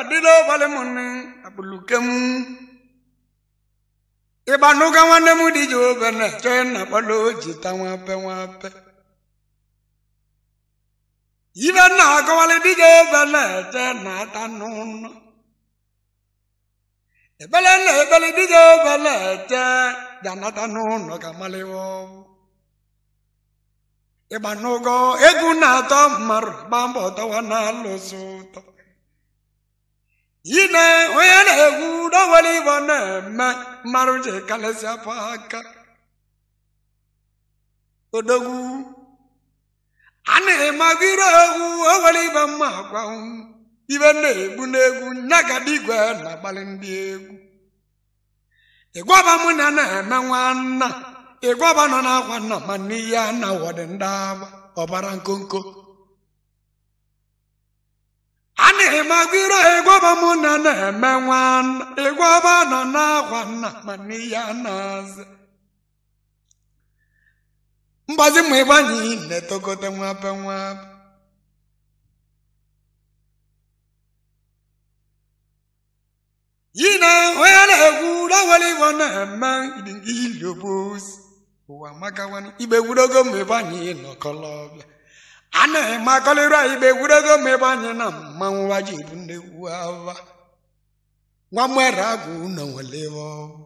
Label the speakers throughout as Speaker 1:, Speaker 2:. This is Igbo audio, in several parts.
Speaker 1: adịla ụbalị m nne akpụluke m ịgbanụga nwanne m dị ji obe na-eche na kpọla ojita nwape nwape ibe nna akọwalị dịja obe na-eche na ata n'ụlọ ebele na ebele dịja obe na-eche ga-anata n'ụlọ ka malịwa ọgwụ ịgba n'ụgọ egwu na-atọ mmadụ gba mbọ tọwa na-alụsị ụtọ yi na onye na-egwu dọwere ịbọ na-eme mmadụ ji kalịsị afọ aka odogwu a na-emagụ ire egwu owere ibe mma gwa ibe na-egbu n'egwu nyagada igwe na-agbalị ndị egwu ịgwaba mụ na na-eme nwanna ịgwaba nọ n'akwa nna ma n'ihe a na wọdị ndị agba ọbara nkonko a na-emagụ ire ịgwaba mụ na na-eme nwanna ịgwaba nọ n'akwa nna ma n'ihe a na-azụ mgbazi ma ịgbanye na-etogote nwape nwape yi na onye na-egwu dawere igbo na-eme iliobosi ụwa makawani igbe gwudogo ma ịgbanye nọkọlọbịa a na-eme akọlịra igbe gwudogo ma ịgbanye na mmanwụ waji bụ nnekwu ava nwa mwere agwụ na nwere ebe ọgwụ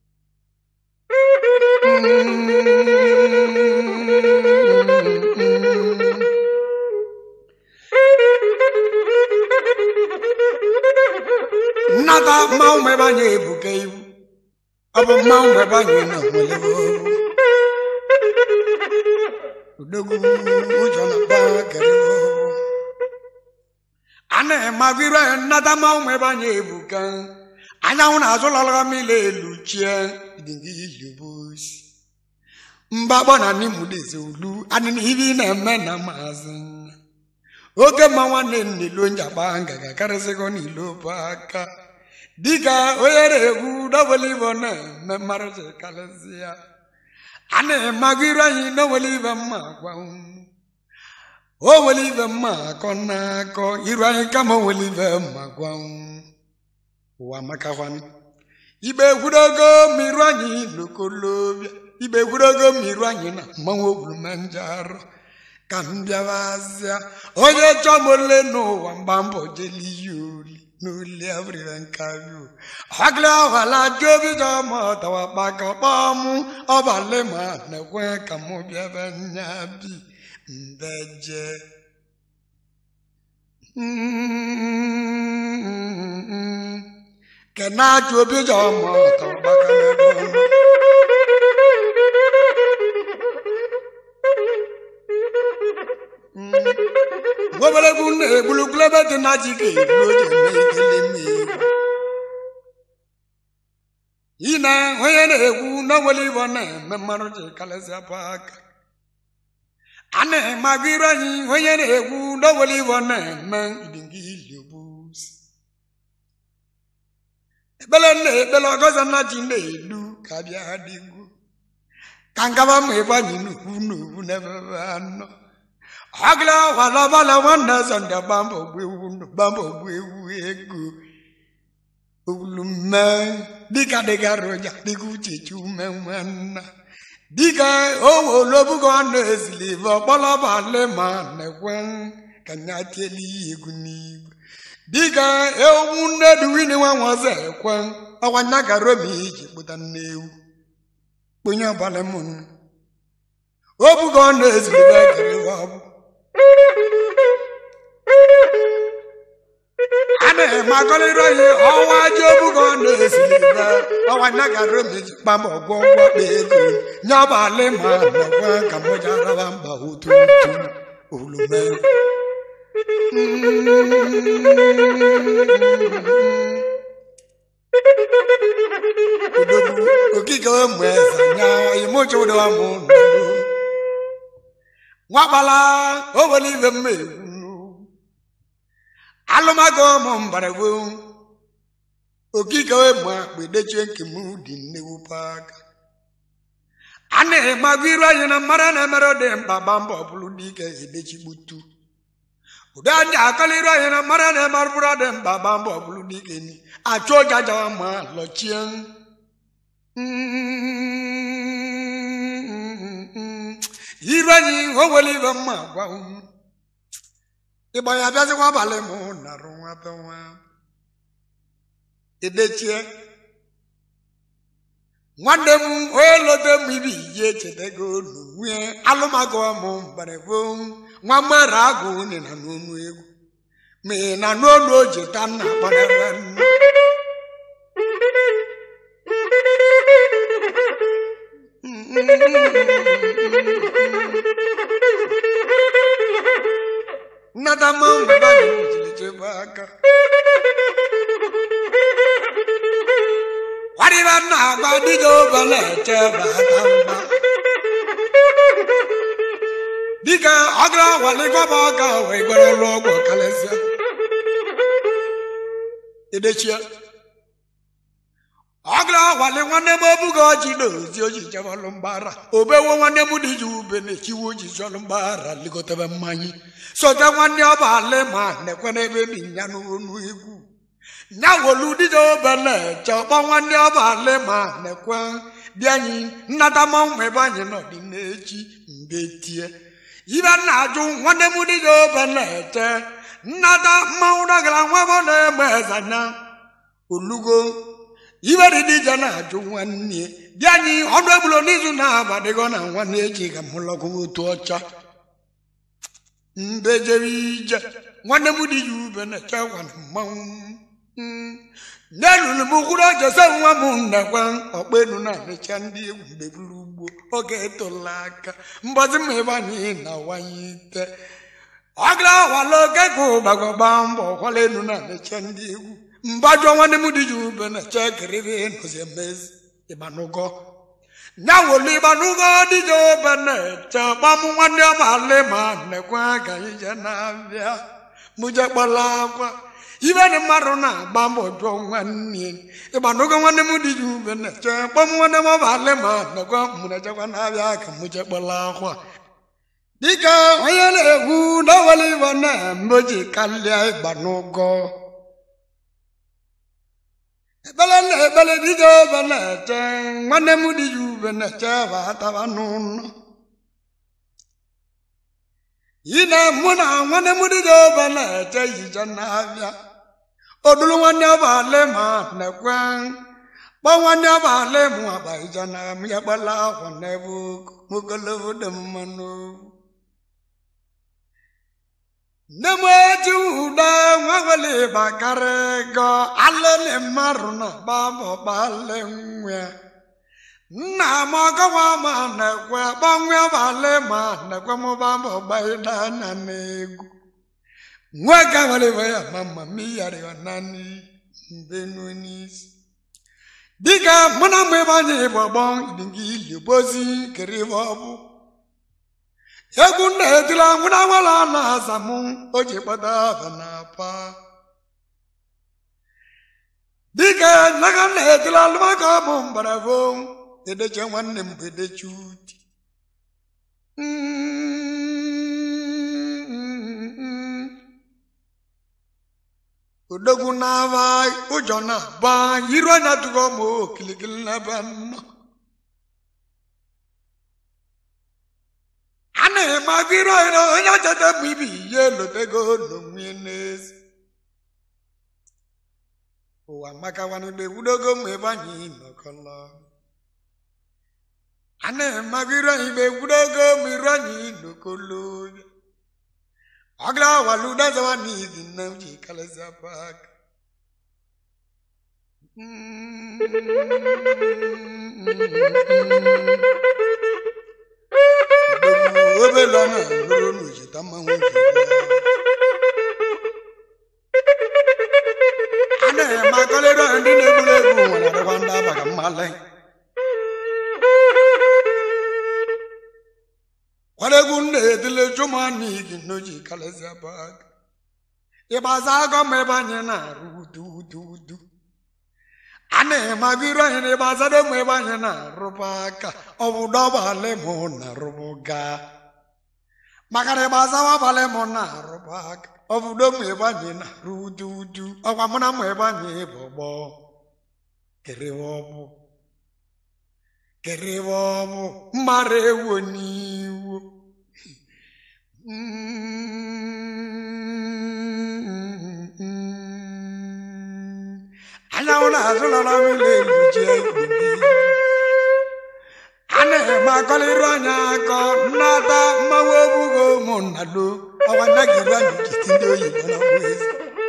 Speaker 1: nnata mmanwụ ma ebe anyị ebuka ibu ọ bụ mmanwụ ma ebe anyị na nwere odogwu ụjọ na bakere a na-emagụ iru anyị nnata mmanwụ ma ebe anyị ebuka anyanwụ na-azụ lọlọga mmiri elu chie idingilibosi mgbakpọ na nimudeze ulu adịna ibe ị na-eme na maazị oge mma nwanne nnilu njaba ngaga karịsịgo n'ilu bụ aka dịka onye na-egwu dọbụl ibo na-eme mmarụji karịsịa a na-emagụ iru anyị n'onwere ibe mma gwa o nwere ibe mma akọ na-akọ iru anyị kama o nwere ibe mma gwa ụwa makakwanụ igbe egwudogo mmiri anyị n'okolobịa igbe egwudogo mmiri anyị na mmanwụ ogwulumenjarụ ka m bịawazịa onye chọọ m ole n'ụwa mgba mbọ jeli ya oli n'oli abụrịre nkario ọgịrị ahụala jobi jọma ọtawa kpaka kpọmụ ọbalị ma na-ekwe ka mụ bịaba nya bi mbeje kenachi obi jọma ọtawa kpaka n'ebe ọnụ gboberegwu na-egbulugbulu ebe dị na ji ga-eru oji eme ikele mmiri yi na onye na-egwu n'onwere ibo na-eme mmadụ ji kalịsị apụ aka a na-emagụ iru anyị onye na-egwu n'onwere ibo na-eme idingiliobusi ekpele na-ekpele ọgọzọ na ji na-elu ka bịa dịgwu ka ngaba ma ebe anyị n'ugwu n'ugwu n'ebe anọ agla wala bala wana zonda bambo gwewu bambo gwewu ego ulume dika dika roja diku chichu menwana dika owo lobugo na ezilivo kpọlọ bale ma nekwen kanya tieli egwu n'igwe dika ewu nne duwini nwa nwaze ekwen ọwanya garo mi iji kpụta nnewu kpunye ọbala mụ obugo na ezilivo kere ọbụ ana magọlịrị onye ọnwa ji obugo na-esiri na ọnwa nagara meji kpam ọgwọ ngwakpa ego nyabalị ma nakwa ka mụja raba mba otu otu olume odogwu okike ụmụ eze nya imucha ụdọ mụ nọdụ nwakpala o nwere ibe mma egwu alụmago ụmụ mbaragbo okike ma kpedechie nke m dị nnewupe aka a na-emagụ iru anyị na mmara na-emere dị mkpa gba mbọ bụrụ dike edechigbutu ụdị ndị akalịrị anyị na mara na emarụbụrụ adị mba ba mbọ bụrụ dike ni achụ oge ajawa ma lọchie iru anyị o nwere ibe mma gwa unu ịgba ya bịazikwa abalị mụ narụ nwa be nwa edechie nwanne m onye lote m ibi ihe echetago n'onwe alụmagụ m mgbarebo nwa mmere agụ unu na n'onu egwu ma ị na n'onu oji ta nna kpọrọ nne nnata mma mgbe ba jiri chebe aka kwarịba nna agba dịga obele eche bata mba dịka ọgara walịgọba ọga wee gbara ụlọ ọgwụ kalịsịa edechie ọgara wali nwanne m obugo ọjị na ozi oji jebalụ mgbara obewo nwanne m dị ji ube na-echiwe oji jọlụ mgbara ligotebe mmanya sote nwanne ọba ale ma nekwe n'ebe dị ya n'onu egwu nya wolu dịja obele che ọkpọ nwanne ọba ale ma nekwe dị anyị nnata mmanwụ ebe anyị nọdị n'echi mgbe tie ibe nna ajụ nwanne m dịja obele che nnata mmanwụ dagara nwa m na-eme ezanya olugo ibe dị dịja na-ajụ nwanne dị anyị ọnụ egbulo n'izu na-abadịgo na nwanne eji ga mụlọgụ otu ọcha mbejere ije nwanne m dị ya ube na-eche gwa na mmanwụ n'elulu m kwuru jose nwa m nnekwa ọkpenu na-emecha ndị egwu mgbe buru ugbo oge etola aka mbọzi m ebe anyị na-awanye ite ọ gara awala oge ka ụgbagọgba mbọ kwala enu na-emecha ndị egwu mgbajọ nwanne m dị ya ube na-eche kiriri nọzi emezi ịgbanụgọ nya wolu ịgbanụgọ dịja obe na-eche ọkpamụ nwanne ọmali ma nnekwa ka anyị je na-abịa mụje kpọla akwa ibe dị mmadụ na-agba mbọ jụọ nwanne ịgbanụgo nwanne m dị ya ube na-eche ọkpamụ nwanne m ọmali ma nnekwa mụnechekwa na-abịa ka mụje kpọla akwa dịka onye na-egwu n'ọwele ibe na-eme o ji kalịa ịgbanụgọ ekpele na ekpele dịja obe na-eche nwanne m dị ya ube na-eche bataba n'ụlọ yi na mụ na nwanne m dịja obe na-eche yije na-abịa odulu nwanne ọbale ma nekwe kpọ nwanne ọbale mụ agba ije na m ya gbala akwa n'ebe ogologo dị mmanụ nne m eji ụda nwa nwere ịbakarị go alele mmadụ na gbabọ gbale nwa nna m ọgọwa ma nekwe gbanwe ọbale ma nekwe m gbabọ gbaida anya n'egwu nwa ga nwere ibe ya ma mma m iyarịwa naanị mbe n'isi dịka mụ na mgbe ebe anyị gbọgbọ idinga ili bozi kere ibe ọ bụ egwu nna etila nwụna nwala na aza m o ji kpata aba na apa dịka naga nna etila alụmaka bụ mgbarafo edeche nwanne m bụ edeche uti odogwu na-aba ụjọ na-aba iru anya tụgo ma okilikili n'ebe nnọ a na-eme agụrụ ọhịra onye cheta bụ ibi ihe lotego n'onwe n'ezi ụwa makawanụgbe gwudogo ma ebe anyị nọkọlọ a na-eme agụrụ anyị mgbe gwudogo ma iru anyị nọkọlọ ọgara waluda zawa n'izi nna m ji kalịsịa pak obele na nụrụ n'ojita mmanwụ a na-eme akọlịrị ndị na-egburu egwu nwere adịkwa ndị abaga mmalị kwaregwu na-edile jumani gị n'oji kalịsịa pak ịgbaza agọ ma ebe anyị na-arụ udu udu udu a na-emagoro anyị na ịgbazado ma ebe anyị na-arụba aka ọ bụ dọbalị mụ na rụbụga maka na ịgbazawa abalị m na-arụba aka obodo m ebe anyị na-arụ udu udu ọkwa mụ na m ebe anyị bụ ọgbọ kerewe ọbụ kerewe ọbụ mara ewo n'iwu anyanwụ na-azụlara mmiri elu jie a na-eme akọlịrụ anya akọ nnata mmanwụ obugo ụmụnna lo ọwa ndagiri anyị jiti ndị oyibo na bụ eze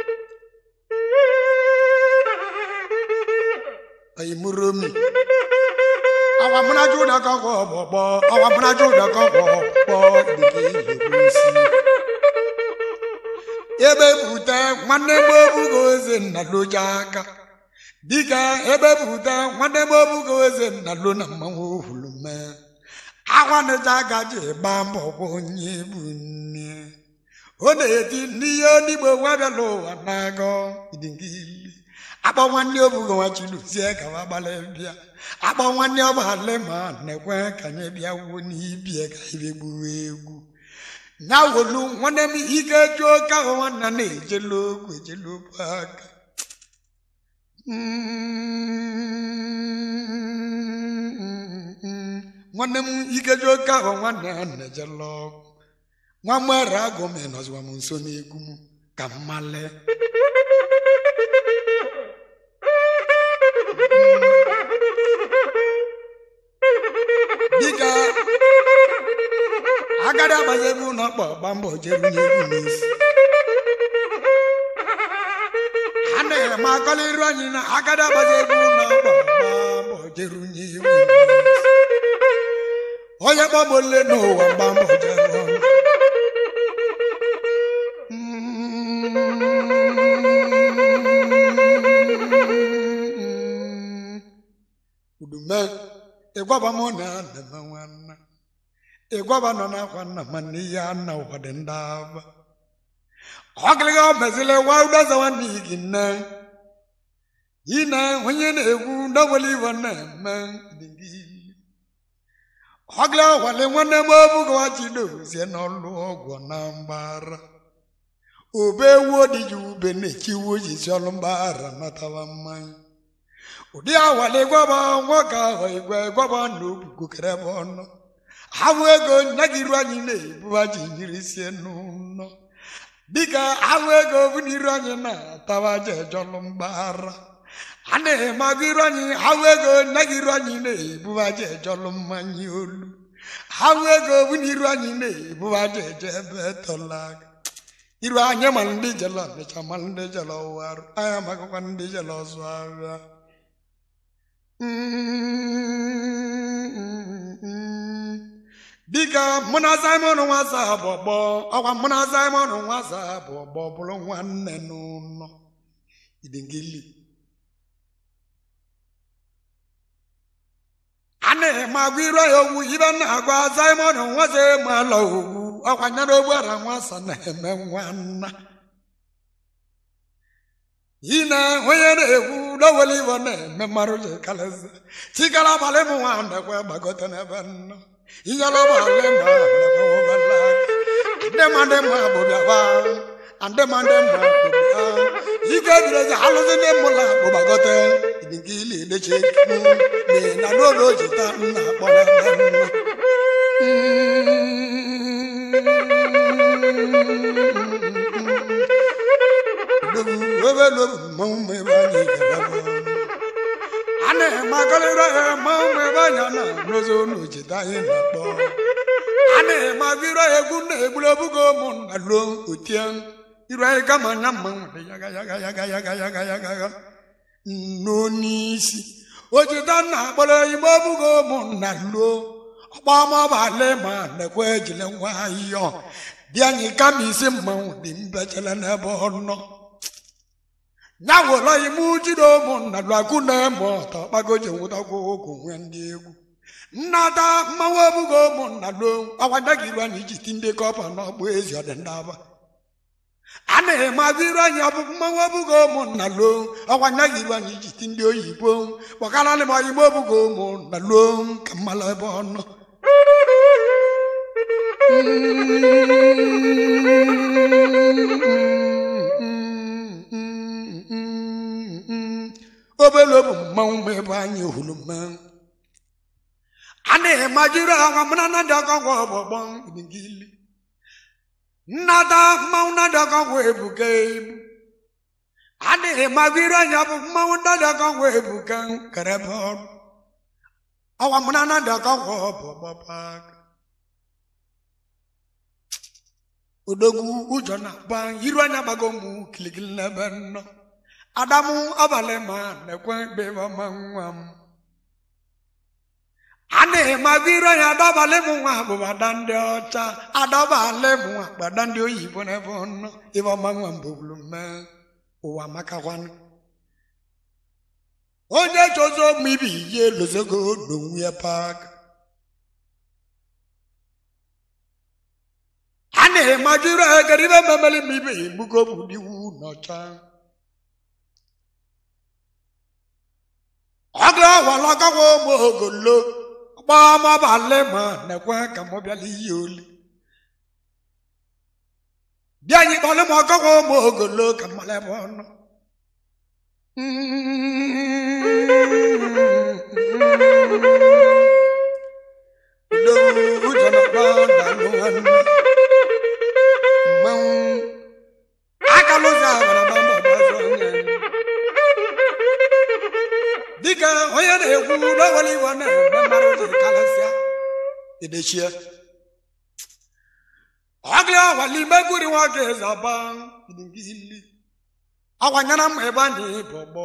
Speaker 1: oyimụromi ọwa mụnaja ụdọkọ kwọ ọgbọgbọ ọwa mụnaja ụdọkọ kwọ ọgbọ dịka iyibo si ebe bute nwanne m obugo eze nna loja aka dịka ebe bute nwanne m obugo eze nna lo na mmanwụ ohulume akwanịja gaji gba mbọ kwa onye bụ nne ọ na-eti n'ihe onigbo nwa bịala ụwa na-agọ idingili akpọ nwanne obugo nwa chiluzie ka wa gbalị bịa akpọ nwanne ọgbale ma na-ekwe ka anyị bịa wuo n'ibie ka ibe gbuo egwu ya wolu nwanne m ike juo ka ahụ nwanne na-ejelu okwu ejelu okwu aka nwanne m ike juo ka ahụ nwanne ya na-ejelu ọgwụ nwa mwere agụ m nọziwa m nso n'egwu m ka mmale dịka agadi agbazi ebe ụlọ kpọ gba mbọ jeru n'egwu n'isi a na-eme akọliru anyị na agadi agbazi ebe ụlọ kpọ gba mbọ jeru n'egwu n'isi onye kpọgbole n'ụwa gba mbọ jeru ọnụ udume ịgwaba m na neme nwanna ịgwaba nọ n'akwa nna ma nne ya na ụfọdụ ndị aba ọgịlịga mezili wa udoza nwanne gị nne ine onye na-egwu ndọwele iwe na-eme ọgịlị ọgwale nwanne m obugowa chidozie n'ọlụ ọgwụ na mgbara obe ewu odiji ube na-echiwu jizi ọlụ mgbara natawa mmanya ụdị awale gwaba nwoke ahụ igwe gwaba na obugokere ebe ọnụ ahụ ego nyagiru anyị na-ebuba ji nyiri sie n'ụlọ dịka ahụ ego bụ n'iru anyị na-atawa je ejọlụ mgbara a na-eme agụ iru anyị ahụ ego nyagiru anyị na-ebuba je ejọlụ mmanya olu ahụ ego bụ n'iru anyị na-ebuba je eje ebe tọlaga iru anyị ma ndị jele ọnịcha ma ndị jele ọwarụ anyị amakọkwa ndị jele ọzụ agha dịka mụ na simon nwasa bụ ọgbọ ọkwa mụ na simon nwasa bụ ọgbọ bụrụ nwanne n'ụlọ idingili a na-eme agwa iru ya ogwu ibe na-agwa simon nwasa mala ogwu ọkwa nyere ogbara nwasa na-eme nwanna ine onye na-ekwu n'owele ibo na-eme mmarụ ji kalịza chikara abalị m nwa nekwe gbagote n'ebe nnọ inyere ọbalị ma nekwe wobala aka ndị ma ndị mma bụ bịaba ndị ma ndị mma bụ bịa ike birezi alụzi ndị mụla bụ gbagote nke ili edeche ekwu na n'ụlọ ojita nna kpọrọ ebe nnọ a na-eme akarịrị ya mmanwụ ebe anya na n'ozo n'ojita anyị na-akpọ a na-eme agụrụ egwu na-egburu obugo ụmụnna ruo otie iru anyị kama anya mmanwụ dị yaga yaga yaga yaga yaga yaga yaga nno n'isi ojita nna akpọrọ igbe obugo ụmụnna ruo ọkpọmọbalị ma nekwe ejile nwayọọ dị anyị kama isi mmanwụ dị mbechele n'ebe ọ nọ ya were ime jide ụmụnna lụakụ na-eme ọtọ kpagoji nwụtakwa ogo nwee ndị egwu nnata mmanwụ ebugo ụmụnna lo ọkwanyegị iru anyị ji ti ndị kọpa n'ọgbụ ezi ọdịndaba a na-eme agụ iru anyị ọbụ mmanwụ ebugo ụmụnna lo ọkwanyegị iru anyị ji ti ndị oyibo kpọkaralị m oyigbo ebugo ụmụnna lo ka mmalụ ebe ọ nọ obele bụ mmanwụ ma ebe anyị hụrụ mmanwụ a na-emajiri agwa mụ na nnadị ọkọgwọ ọgbọgbọ ibigili nnada mmanwụ nnadị ọkọgwọ ebuka ebu a na-emajiri anya bụ mmanwụ nnadị ọkọgwọ ebuka kerebe ọrụ ọwa mụ na nnadị ọkọgwọ bụ ọgbọgba aka odogwu ụjọ na-agba iru anya gbago mụ kilikili n'ebe nnọ adamu abalị ma na-ekwe ebe ọma nwa m a na-emabiro ya adabalị m nwa abụba ada ndị ọcha adabalị m nwa gbada ndị oyibo n'ebe ọnọ ebe ọma nwa mbụbulu mee ụwa makakwanụ onye chozo m ibi ihe lozogo n'onwe ya pak a na-emajiro ya garibe memeli m ibe igbugo bụ diwu n'ọcha ọgụ awalọgawa ụmụ ogolo gbamabalị ma na-ekwe ka m bịala ihe oli bịa anyị kpọlị m ọgawa ụmụ ogolo ka mmalị ebe ọnụ ụjọ na-agba dalụ nwanne mmanwụ akalụzi abara gbamba gbazụ anya dịka onye na-ekwu n'ọwara iwe na-eme mmadụ ji karịsịa edechie ọgị ọwali megwuri nwoke zaba idingili awanyana m ebe anyị bọgbọ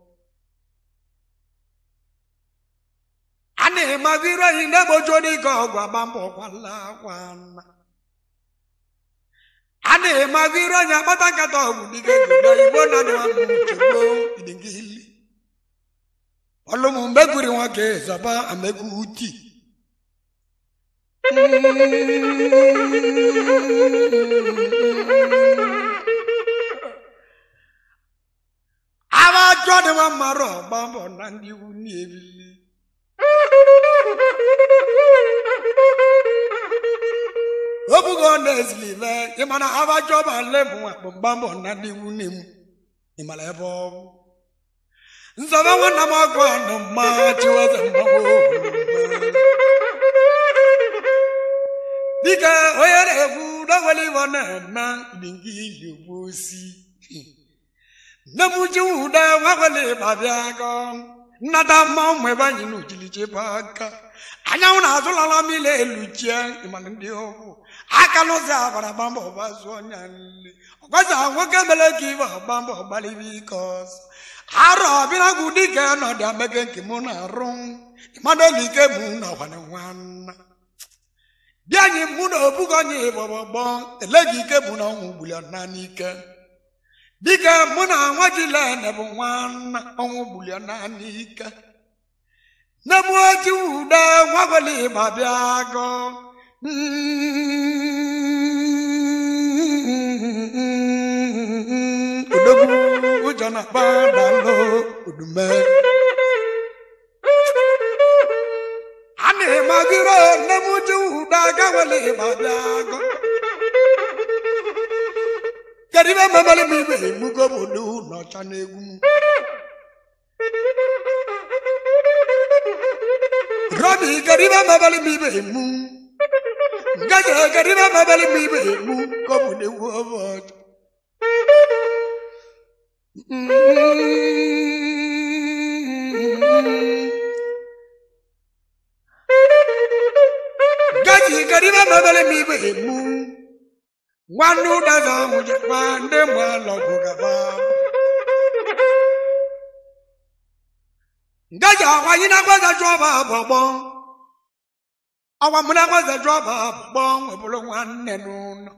Speaker 1: a na-emaziri anyị na-egbojo dịka ọgwụ agba mbọ kwala kwana a na-emaziri anyị akpata nkata ọgwụ dịka egodo igbo na chegbo idingili ọlụmụ mgbegwuri nwoke zaba amegwu uti aba ajọ dị nwa mmarụ ọgba mbọ na ndị iwu n'ebili obugo na-ezilive ịmana aba ajọ ba lebụ akpụ mgba mbọ na ndị iwu n'emu ịmara ebe ọ bụ nzọba nwanna m ọgụ anụ mma chiweze mmanwụ dịka onye na-ekwu n'ọwere iwe na-eme dingi iyi ugbo osi nne m ji ụda nwawele babịa gọ nnata mma ụmụ ebe anyị na ojilichebe aka anyanwụ na-azụlala mmiri elu chie ịmara ndị ọgwụ aka n'ụzọ abara gbamba ọgbazụ ọnya nle ọgbaza nwoke mere ka ibe ọgbamba ọgbalibe ike ọzọ arọ ọbịragwu dịka ọnọdụ amege nke mụ na-arụ mmadụ olu ike mụ na ọgwana nwanna dị anyị mụ na obugo onye gbọgbọgbọ eleghị ike mụ na ọnwụ gbuli ọna n'ike dịka mụ na nwa jilene bụ nwanna ọnwụ gbuli ọna n'ike nne m oji ude nwa gwele ịgba bịa gọ odogwu ụjọ na-akpa dalụ odume a na-emagiro nne m ji ụda gawele ịgba bịa gọ kedu ibe memere m ibe egbugo bụ odu n'ọcha n'egwu m robi kedu ibe memere m ibe emu ngaji kedu ibe memere m ibe emu ka ọ bụ n'egwu ọbọchị gaji kariba mabele mi be mu wanu da za mu je wande ma lo go ga ba ngaja wa yina kwa za jo ba bo bo awa mu na kwa za jo ba bo we bulo wanne nu no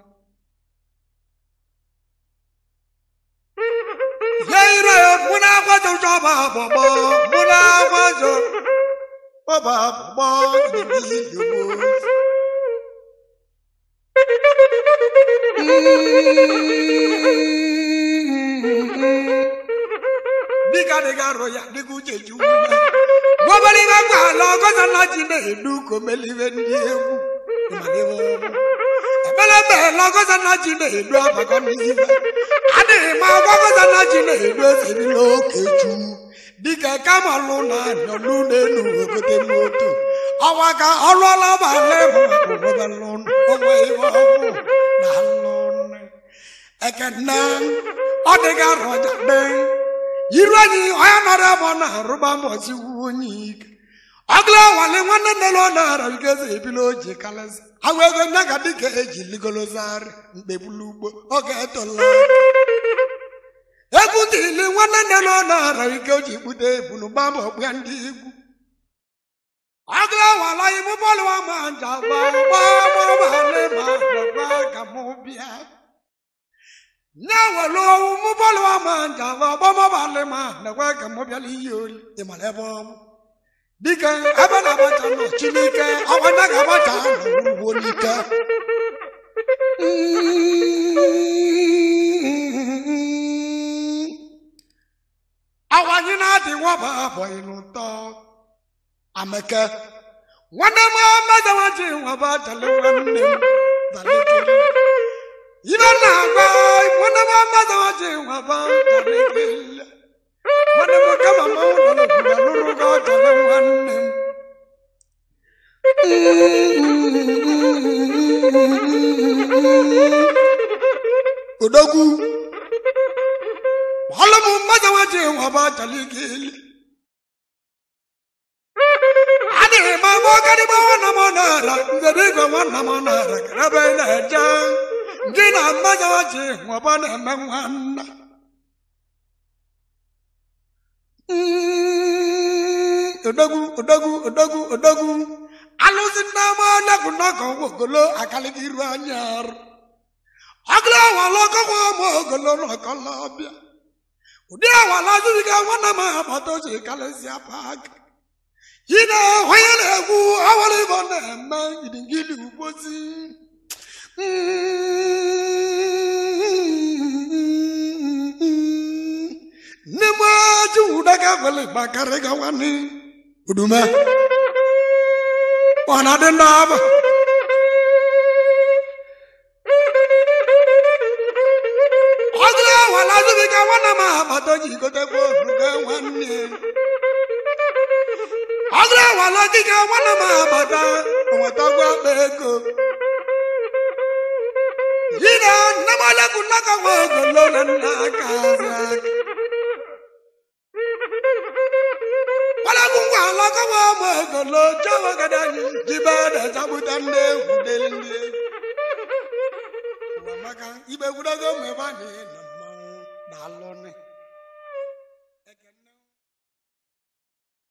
Speaker 1: Yeire mu na kwa za jo ba bo bo mu na kwa za Baba baba ni yo Diga diga roya digu jeju ma. Wabali ga gba lo ko sa na ji na edu ko meli we ndi egwu. ebelebe lọgọza na ji na-edu abakọ n'ife adịghị m agwagọza na ji na-edu ezebila okechu dịka kamalụ na anyọlụ n'elu ogote moto ọwa ka ọlụọla balị mụobelụ onwe ihe ọgwụ na alụnụ ekene ọ dịga rọjade iru anyị onye nọrọ ebe ọ na-arụba mbọsi onye ike ọgụla nwale nwanne nne na ọ na-ara igezi ebili oji kalịsị agwa ego nya ga dịka eji ligolozarị mkpebulu ugbo oge etola egwu ndị ili nwanne nne na ọ na-ara ike o ji kpute ebunu gbamba ọkpụya ndị egwu ọgụla nwala imụ bọọlụ wa ma njaba gbamabalị ma gbagba ka mụ bịa nye were owu mụ bọọlụ wa ma njaba gbamabalị ma nekwe ka mụ bịala iyi oli ịmara ebe ọ bụ dike ebe na-agbacha nọ chineke ọgbanya ga-agbacha n'ugbo n'ike awanyị na-adị nwaba abụghị n'ụtọ ameke nwanne m mezawaji nwaba jale nwanne m dalekele ibe na-agba nwanne m mezawaji nwaba dalekele nwanne m kama m ụlọ n'obodo n'ụlọ jale nwanne m odogwu ọlụ m mmadụ nwaji nwaba jali gili adịghị m agba ọgadịgba nwanna m nara nzere igwe nwanna m nara karebe na-eje gị na mmadụ nwaji nwaba na-eme nwanna odogwu odogwu odogwu odogwu alụsị nne m ọlọgwụ n'ọgọ ogolo akalịghị iru anya arụ ọgụlụ awala ọgọgwụ ma ogolo n'ọkọlọbịa ụdị awala azụziga nwanne m agbata oji kalịsịa pak yi na onye na-egwu awara ịbọ na-eme gidigidi ugbozi nne m ji ụdaga gwele gbakarị ga nwanne udume ọ na-adị ndị aba ọdụrụ awala azụbiga nwanne m agbata ji gotekwa oruga nwanne ọdụrụ awala ọdịga nwanne m agbata nwetagwa akpa ego yi na nne m olekwu nnakọwa ogolo na nna aka azị aka Walagun wa lọ́kọ́wọ́ ọmọ ògòlò jọ́wọ́ gẹ́gẹ́ ní jíbá dẹ̀ sábúta ní egwu délé ní egwu. Ụwa maka ibe gwudogo mgbe ebe a na-enọ mmanwụ na alụ ni.